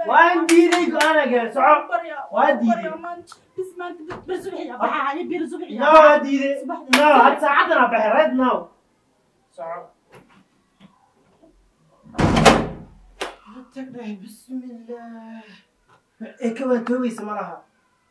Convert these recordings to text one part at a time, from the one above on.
waan diiday go-aana gaar soco waa diiday no waa diiday no had saacadana baxay right now soco tagdhahay bismillah ee ka waantoobaysa ma laha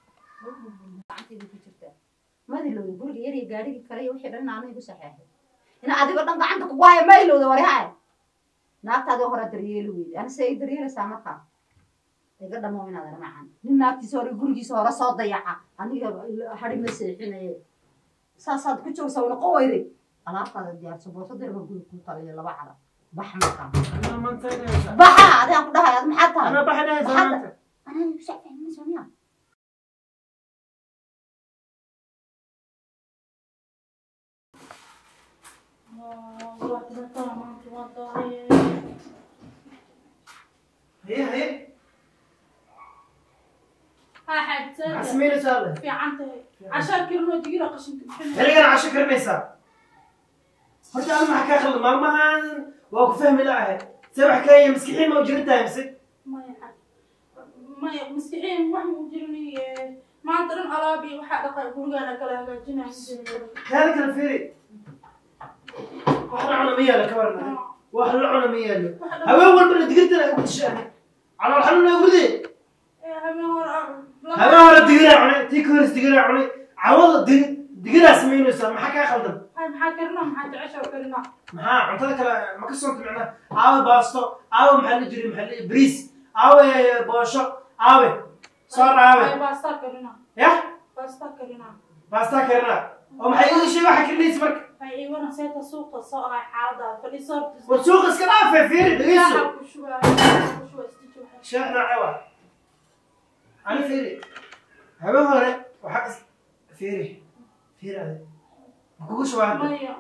madilowda guriga yar iyo gaadhigii kale iyo wixii dhan aanu igu saxeexay ina adigoo dhan gacanta kugu haya ma ilowda waryahay naagtaadii hore daryeeli weyde ana se ay daryeelaysaa markaa iga dhamo inaad ana macan nin naagtiisa hore gurigiisa hore soo dayaca aniga hadhi ma seexinaye saasaad ku joogsa wana qoweyday alaabtaada diyaarso boosadeerba guri ku taliyo laba cara bax markaa baxa adigaan ku dhahay ad maxaad tahay ana baxdhahay Maxaad- samaanta anaa igu saxeexinaysa miya haye haye maxaa samaynaysaa alle xilligan casho karinaysaa horta ada maxaa kaa khaldan maalmahan waa ku fahmi la'ahay se wax kaaya maskixiin ma u jirin tahay mise maanta dhan alaabi waxaa dhaqay gurigaana kala hagaajinaya kaada kala fiiri wax la cuna ma yaalo ka waran wax la cuna ma yaalo haween walbana digirtana ay ugu dishaan calool xanuun ay uguride habeen hore haween hore digiraa cunay tii ka horis digiraa cunay cawada dig digiraa samaynaysaa maxaa kaa khaldan maxaa karina maxaa jecesha karina maxaa cuntada kale ma ka soonta macnaa aawe baasto aawe maxaa la jiri maxaa la bariis aawe boosho aawe soor aawe baasta karina yah baasta karina baastaa karina oo maxay iga sheeg waxa karinaysa marka ay iwana seeta suuqa soo ahay xaalada fadhiiso war suuqa iska dhaafay fiiri dhegeyso Shaaha ku shubaa ku shubaa istijo waxay sheekh noocee waa ani fiiri habeen hore waxaa is fiiri fiiri ade ma kugu shubaa hadda maya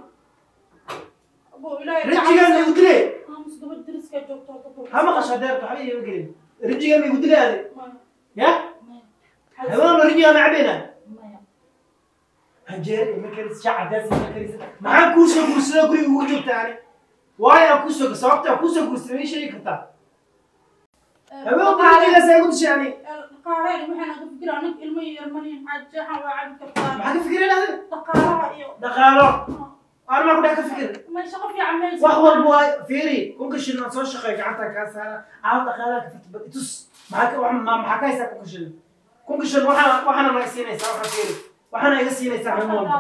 abo ilaahay rijigaan igu dilay aamus gabadh deriska joogto hadda ku ha maqasho adeerka waxba iima gelin rijigaan igu dilay ade maya ya maya habeen hore rijigaan ma cabayna maya hanjeeri ma karis shac cadaas ma karis maxaan kuu soo guursadaa guriga ugu joogta ani waayo aan kusoo sababta aan kusoo guursaday ma ii sheegi kartaa habeen hore rijigaas ay igu dishay ani dhaqaalaha waxaan ka fikira anig ilmo yar mani xaajahan waa cabi kartaa maxaa ka fikireen ade dhaqaalaha iyo dhaqaalo aan maa ku dhex ka fikir may shaqo fiican maysa wax walba waa fiiri kunka shilin aan soo shaqeey gacanta kaa saara caawa dhaqaalaha ka fitba itus maxaa ka wax- ma- maxaa ka haysaa kunka shilin kunka shilin waxaana waxaana naga siinaysaa waxaa fiiri waxaana iga siinaysaa xubin walba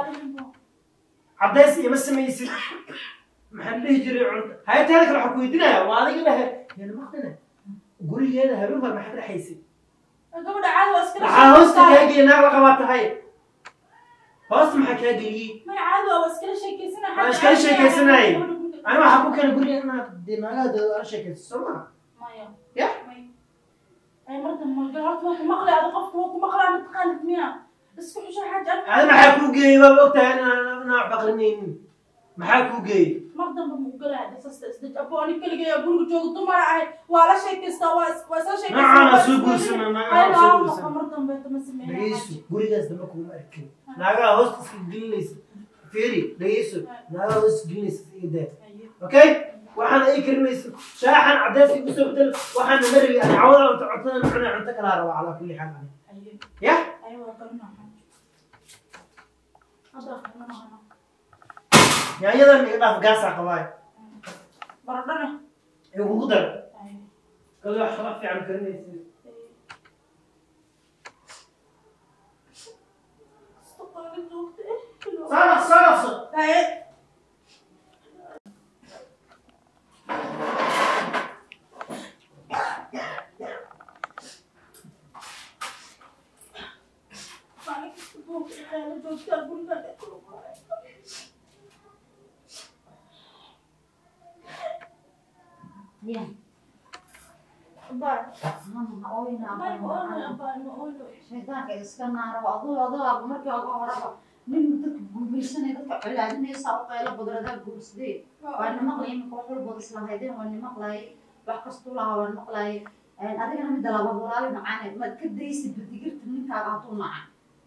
cadays iyo ma samaysid maxaa la dhihi jiray cunto hayataada kale waxaa ku weydiinaya waa adiga dhahe yana maqdina gurigeeda habeen hore maxaa dhexaysay gabadha caadi waa iskala maxaa hoosta kaa geliya naag la qabaa tahay hoosta maxaa kaa geliyey may caadi waa iskala sheekaysanay Waa iskala sheekaysanay. ani waxaa ku keenay guriga inaad dee naagaha dee ala sheekayso soo maha maya Ya? may ay marka maga horta waa ku maqlay ada qofka waa ku maqlaa mataqaanid miya isku xusho xaaja adi maxaa kuu geeyey waa ogtahay inaan inaan wax baqrinaynin maxaa kuu geeyey mar dambe ma ugalaa dhasasta isdaj abo ani keligay guriga jooga dumara ahay waa la sheekaystaa waa is- waa isla Nacana sheekaystaa soo guursana, nacana soo guursana. mar dambe ma sameeyaa dhegeyso gurigaas damba kuma arkin naagaha hoosta iska gelinaysa fiiri dhegeyso naagaha hoosta gelinaysa iga daa okay waxaana ii karinaysa shaaxan cadays igu soo bedel waxaana ma rabi ani cawada cunto cuntada ma cunay cunto kalaa raba calaa kulli xaal ani ya aywa kalina hadda kalina yaanyadan iga dhaaf gaasaa qabaayo baradhana igugu dar kale wax kala fiican karinaysa soo soo dhaqso ya shaydaanka iska naaro aduu adoo markii uga horaba nin dadka guumaysanay dadka colaadinaysa u qaylo badradaa guursadee waa ni maqlay imika wax walbood islahaydeen waa ni maqlay wax kastuu lahaa waa ni maqlay adigana midda laba walaali macaane maad ka daysid badigirta ninkaaga hadduu naca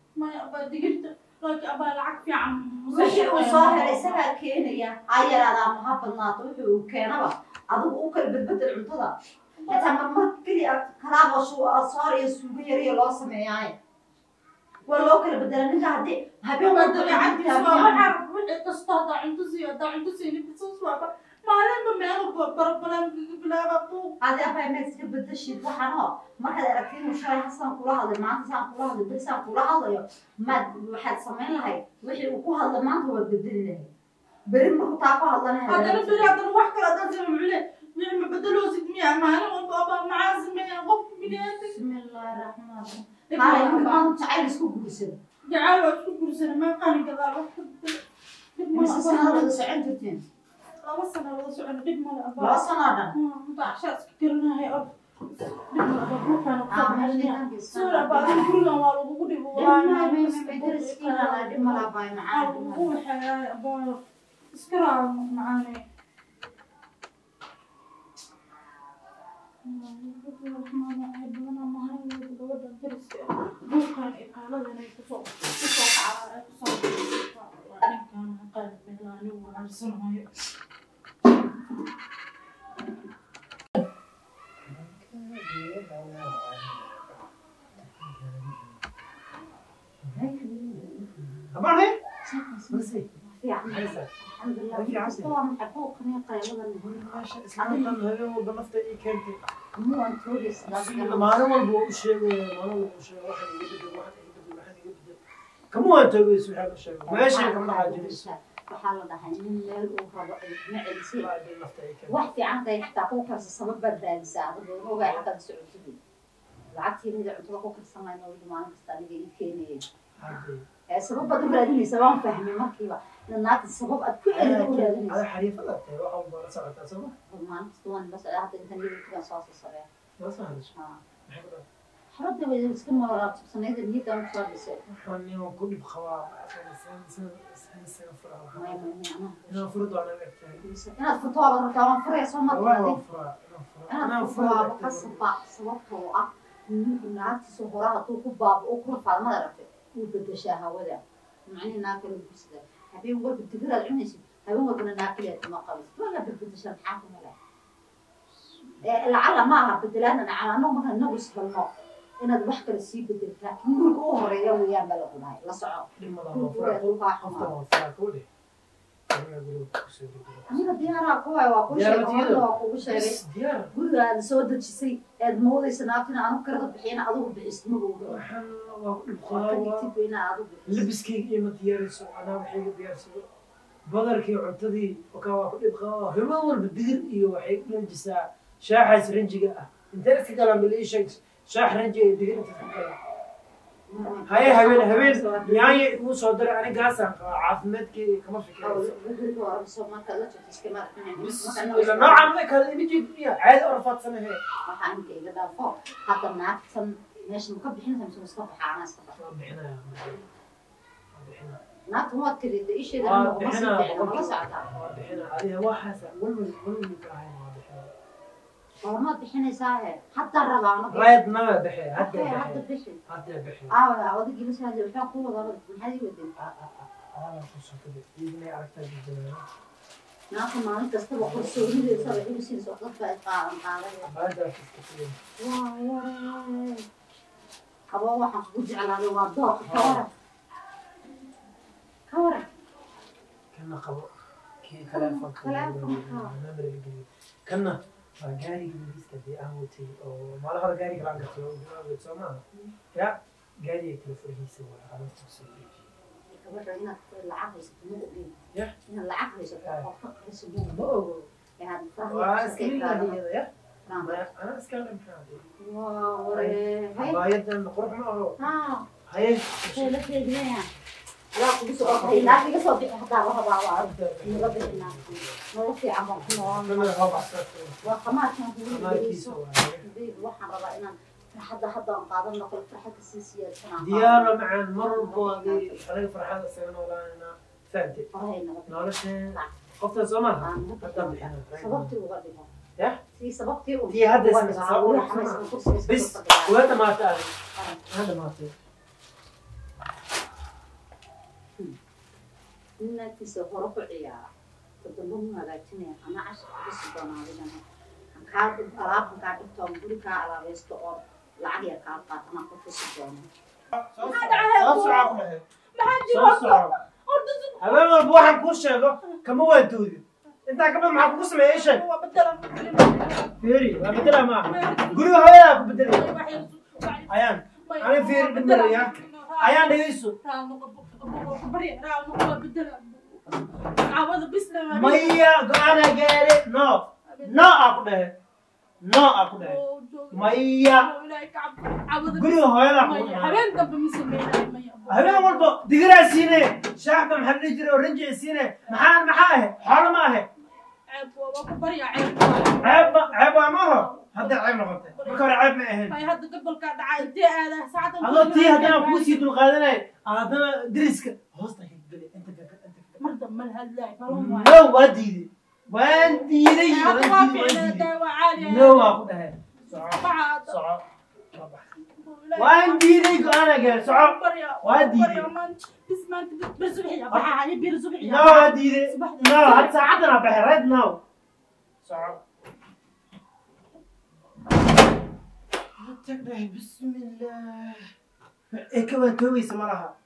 wixii uu soo helay isagaa keenaya ha yaraada ama ha badnaato wixii uu keenaba adigu u kala bedbedel cuntada xitaa marmar keliya haddii aad kalaabo soor iyo suugo yariyo loo sameeyaaye waa loo kala bedela ninka haddii habeen waa walba dabeecadiisa waa waxaa wixii kasta haddaa cunto siiyo haddaa cunto siinin bisaas waaba maalinba meelo barabalaan bilaaba buuq hadii abaa inaad iska bedeshid waxaan oo markaad aragtid inuu shalay hasaan kula hadlay maanta saan kula hadlay beri saan kula hadlayo maad waxaad samayn lahayd wixii uu ku hadla maanta waad bedeli lahayd beri markuu taa ku hadlanahay haddana beri haddana wax kale haddaan sama mucule wixii ma bedeloosid miya maalin walba aba maxaa sameeya qofka biniaadam bismillaahi raxmaan raxiim qaale ninka maanta jacayl isku guursada jacaal waa isku guursana maa qaani gadaal wax ka bedel dhib mise mala sanadooda socon jirteen laba sana wada socona dhib mala laba abaa sanoo dhan inta cashaa iska garanahay ab dhib mala abaa ruuxaana Ah, kusoo meesha baxaya nidaamka iska suura abaa adiga gurigan waa lagugu dhibo dhib malaa baay macaan dhib lagugu waxayaay abaa iska raa macaane buukan iyo qaaladan ay kusoo kusoo kacaa ay kusoo waa ninkan qalad meelaa anigu arsanayo Abaan hay? Marsi. fiican Haysa. alxamdulilah Fiican. kasta waa maxay quuqaniyo qayladan Meesha islaantan habeen walba nafta ii keentay. muwaan toogaysa Maalin walba waa u sheegaya, maalin walba u sheegaya, waxaan iga bedel, waxaan iga bedel, waxaan iga bedel. Kama waan toogaysa waxaan u sheegay. Meeshay kama dhaqaajinayso. waxaa la dhahay nin meel uu rabo ma celisi Waa hadday nafta ii keentay. wax fiican haday xitaa ku karsa sabab baad raadisaa adiga ogaa xaggaad socotid lacagtii mida cuntada ku karsanayna weli maalin kasta aniga ii keenayay Hadday. ee sabab baad u raadinaysa waan fahmay markiiba in naagta sabab aad ku celida u raadinaysa Ada xariifada tahay, waxa walba la socotaa, soo ma? maalin kasta waan bas hadda intan yidhi soo soo sabee Ma soo hadasho. Maxay ku dhahay? xabadda way iska noolaabsanayd niyadda u soo dhisay Waxaan nin ku dhib qabaa, san- san- san- san- san furaa, waxaan- maya maya maya inaan furo doonaan egtahay. inaad furto waaba rabtaa waan furaya soo Wallahi markaa waan furaa, inaan furo. inaad Inaan furto furo waaba egtahay. qasaba sababtoo ah ninku naagtiisa hore hadduu ku baabo u kula faadmada rabtay wuu bedeshaa hawada macnihi naag kale gursada habeen walba digiraad cunaysid habeen walbana naag kaleed kuma qabisid wala bedbedeshaa maxaa kuma leh lacala ma aha bedelaadna nacalaano marka inagu ishelno inaad wax kale sii bedelta laakiin guriga u horeeya weeyaan baa lagu dhahay la soco Dhib ma laha, waan furaa. guriga kaa Qoftan xumaa waan furaa, kuu dheh. Aniga guriga ku soo degdego. aniga diyaaraa ku waay waa kuu Diyaar sheegay ma tihiin? horta waa kugu sheegay Bas, diyaar. guriga aad soo dejisay eed moodaysa naagtina aanu karada bixin adigu bixisid magowda Waxaan waa ku dhib waa ka qabaa. dhigtid bayna adigu bixisid labiskayga ima diyaarayso anaa waxayga diyaarsado badarkii cuntadii wakaa waa ku dhib qabaa himo walba digir iyo waxay u ranjisaa shaaxaas ranjiga ah intee iska galaan bal ii sheeg shaax ranji iyo digir inta iska galaan haye habeen habeen yaanya iguu soo diray anigaasaan qabaa caafimaadkeyga kama fikirayso bismillah noocan ma kala ima jeediya caadi oo rafaadsanahe waxaa inka iga dhaafo hadda naagtan meesha ma ka bixinaysa mise iska baxa anaa iska baxa waan bixinaya waan bixinaya naagtan waad tirida isheeda waan ma sii bixinaya ficna mala socdaa waan bixinaya adiga waxaasa walwal walwal ka ahayn waan bixinaya goormaad bixinaysaa he hadda rabaa anagu rayd nama bixe hadda Okey, hadda bixe bixi hadda bixe aawa odaygii la socday waxaa ku wadaa maxaad ii wadeen naagta maalin kastaba qorsoonideesa waxay u siinaysa dadka ay qaadan qaaday waa waree haba waxaan kugu jeclaaday waa dooqa ka waran ka waran kana qabo kii kana waa gaariga bariiska dee aan watay oo maalin hore gaariga laan gatay oo gawaawed soo maaha ya gaariga kala furhiisa waa arintaasoo gabadha inaad lacag haysato ma ogeyn Yah. inaad lacag haysato oo ka qariso ma ma ogeyn ogo inaad waa faraha iska ilaadiyada ya anaa iska dhamxaade waa waree hay abaayadan qurux ma aho haa haye waxay la feedinaya adaa kugu soo orday naag iga soo bixi hadaa la rabaa waa naga bixi naagti nolol fiican baan ku nool waa qamaarkan kugu dhegeyso waxaan rabaa inaan farxadda hadda aan qaadan noqo farxadda sii siyaadsanaan diyaara macaan mar walbo adii anaga farxada isaga noolaanayna fahamte farahay naga nolosheen qoftan soo maaha haddaan bixina sababtii uga dhigo Yah. sii sababtii u Tii hadda uga is- dhigo. sabab- Weli xamaysan kursiga iska bis soo fadhiyaa. waa dhamaatay adi waa dhamaatay nin naagtiisa hore ku ciyaara toddoba mu hagaajinaya ama cashar kusi doonaa adigana kaa alaabta kaa dhigto ama guri kaa alaabaysto oo lacag yar kaa qaat anaa ku tusi doono soo Maxaa soco dhacay? soo soco ku dhahay maxaa soo jiro soco horta si habeen walba waxaan kuu sheego kama waantoodi intaa ka badan maxaa kugu sameeyey sheeg waa bedelan fiiri waa bedela maaha guriga hooyadaa ku bedelaya ayaan ani fiiri dhibmaraya ayaan dhegeyso maya go-aanaa gaare no no aa ku dhahe no aa ku dhahe maya guriga hooyadaa kugu imaanaya. habeen dambe ma sameynayo maya habeen walba digiraa siine shaaxba maxaa la dhihi jiray oranji siine maxaa maxaa ahe xoolo ma ahe ceeb waa waa ku barya ceeb ceeb ma ceeb waa maaho hadda ceeb noqotay marka hore ceeb ma ahayn ay hadda gobolkaa dhacay intee aadaa saacada adoo tii haddana kugu sii dulqaadanay haddana deriska hoosta ka geli inta ka inta ka mar dambe la hadlaay balan waay no waa diiday waan diiday waan hadda waa diiday waan ficnaa diiday daa waa caadi no waa ku dhahay soco Bacad. soco waa bax. waan diiday go-aana gaar soco barya waa diiday. barya maanta bis maanta bir subaxiya baxaa ani bir subaxiya no waa diiday no had saacadana baxay right now soco tag dhahay bismillah ee ka waan toogaysa ma laha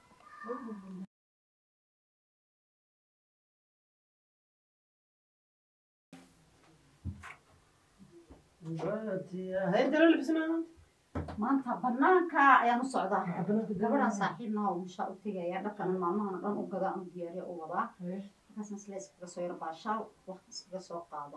هيدا اللي لبسناه maanta banaanka ayaan u socdaa gabadhan saaxiibna oo mushaa u tegaya dharkana maalmahana dhan u gadaa u diyaariya u wadaa markaasna isla iskaga soo yaro baashaal waqti iskaga soo qaado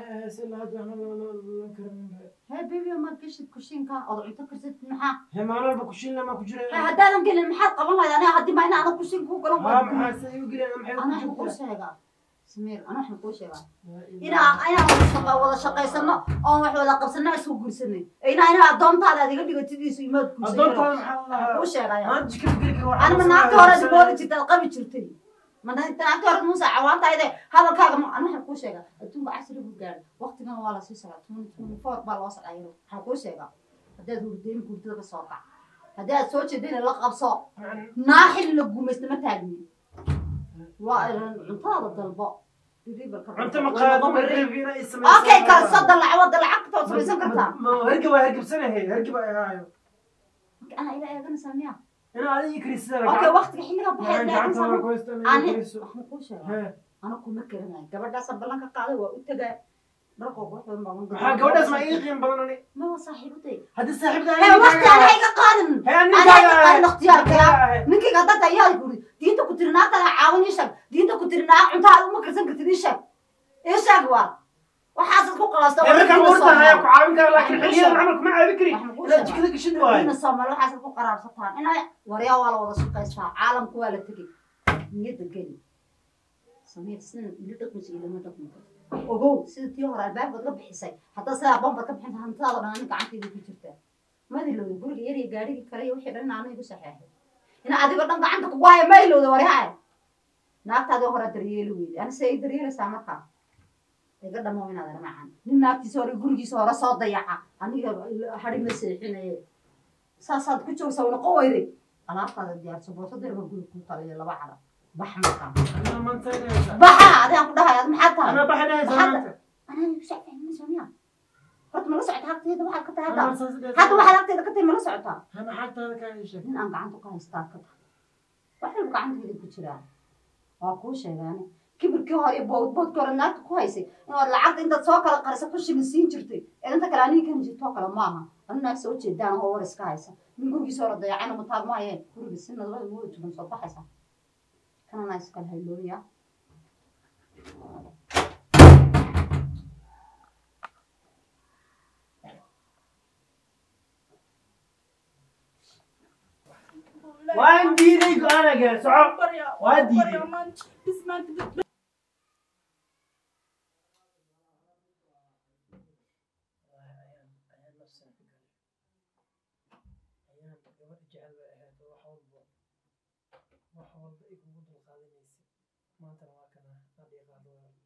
hee bebi ma geshid kushiinka ood cunto karsid maxaa همان البكوشين لما كجري hee haddaadan gelin maxaad qaban lahayd aniga haddii ma ina adan kushiin kuu galan ها waa ما سيو قلنا ana waxaan kuu محيو sheegaa samiir ana waxaan kuu sheegaa inaa inaan wada shaqa- wada shaqaysano oon wax wada qabsano isku guursanay inaa inaa addoontaada aad iga dhigatidiisu imaad أدون guursanay طال محل kuu sheegaya ما أنت كيف قلك anima naagta hore moodi jirtay ad qabi jirtay ma naagta hore muuse cawaantayde hadalkaaga ma ana waxaan kuu sheegaa adduunka casri buu gaadhay waqtigana waa lasii socdaa twenty twenty four baa loo socdaa yaro waxaan kuu sheegaa haddaad hurdeyn hurdada ka soo kac haddii aad soo jeedayna la qabso naaxil la gumaysta ma taagni waa cuntaada dalbo أنت مقاد مريب فينا اسم okay kalsada lacwada lacagta waad samaysan kartaa ما هرقب هرقب سنة هي هرقب هاي ana ila eeganaysaa miya أنا هذه كريس سنة okay waqtiga xilliga baxay أنا قعدت أنا كويس أنا ani كريس waxaan kuu sheegaa ها ana kuma karanayo gabadhaasa ballan ka qaaday waa u tagaa dharkoo quruxda baaban maxaa gabadhaas ma ii qiim badan ani ma waa saaxiibaday haddii saaxiibda hee waqti ana iga qaadin Hee, ana ninkaaga iga qaadin ahay. ikhtiyaarkaya Ninkaaga ahay. ninkayga hadda ayaa guri diinta ku tiri naagta la caawin ii sheeg diinta ku tiri naag cuntaada uma karsan kartid ii sheeg ii sheeg waa waxaasad ku qalasta ee markaan urta haya ku caawin kara laakiin Waxaan xilliyadan kuu camal kuma caawin kari Waxaan kuu inaad sheegaa. jikada gashin waayo ina soomaali waxaasad ku qaraabsataan ina waryaa waa la wada shaqaystaa caalamku waa la tegey niyadda geli samiir sina ila dhaqmaysa ilama dhaqmi karto ogow sida tii hore albaabkaad ka bixisay haddaa sidaa bombaad ka bixinta hantidaada dhan ani gacantayda ku jirtaa madilowda guriga yar iyo gaarigii kale iyo wixii dhan aana igu saxeexay ina adigoo dhan gacanta kugu haya ma ilowda waryahay naagtaadii hore daryeeli weyday ani say daryeelaysaa markaa iga dhamo inaad ramacan nin naagtiisa hore gurigiisa hore soo dayaca aniga hari ma seexinaye saasaad ku joogsa wana qoweyday alaabtaada diyaarso boosadeerba guri ku taliya laba cara bax markaa Anaa maanta inaysa. baxa adaan ku dhahay ad maxaa tahay Anaa baxinaysa Maxaad- maanta. anaa igu sacfahminaysa miya horta mala socota hagteeda waxaad ka tahay Anaa hadda saas dhahaysa. hadda waxaad hagteeda ka tahay mala socotaa Anaa xagtaada kaa ii sheeg. nin aan gacanta ku haystaa ka tahay wax walba gacanteeda ku jiraa waa kuu sheegaane kibirkii hore iyo boodboodkii hore naagta ku haysay inaad lacagta intaad soo kala qarisa ku shilin siin jirtay ee inta kale aniga kan jirtoo kale maaha ani naag soo jeedaan oo war iska haysa nin gurigiisa hore dayacayna mataag maayeen guriga si nadabada mooda tugan soo baxaysa kana naa iskala haylooya Waan diiday go-aan gaar soco. Waa diiday. wax walba ay kugu dulqaadanaysa maantana waa kana adhiiqaado